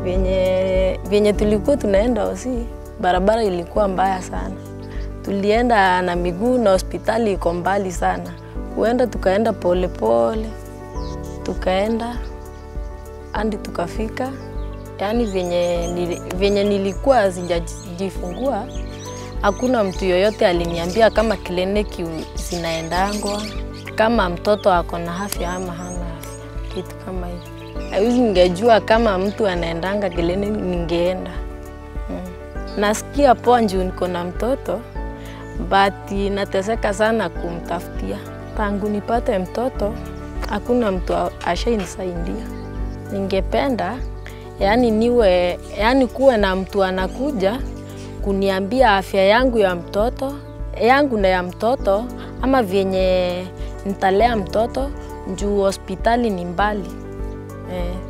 Vyenye, vyenye tulikuwa tunaenda Osi, barabara ilikuwa mbaya sana. Tulienda na miguu na hospitali iko mbali sana. Kuenda tukaenda polepole pole, tukaenda hadi tukafika. Yaani vyenye, nili, vyenye nilikuwa sijajifungua hakuna mtu yoyote aliniambia kama kliniki zinaendangwa, kama mtoto ako na afya ama hana afya, kitu kama hiyo. Haiwezi ningejua kama mtu anaendanga kliniki ningeenda. Mm. Nasikia poa juu niko na mtoto but nateseka sana kumtafutia. Tangu nipate mtoto hakuna mtu ashainisaidia. Ningependa yani niwe yani kuwe na mtu anakuja kuniambia afya yangu ya mtoto yangu na ya mtoto ama vyenye nitalea mtoto juu hospitali ni mbali eh.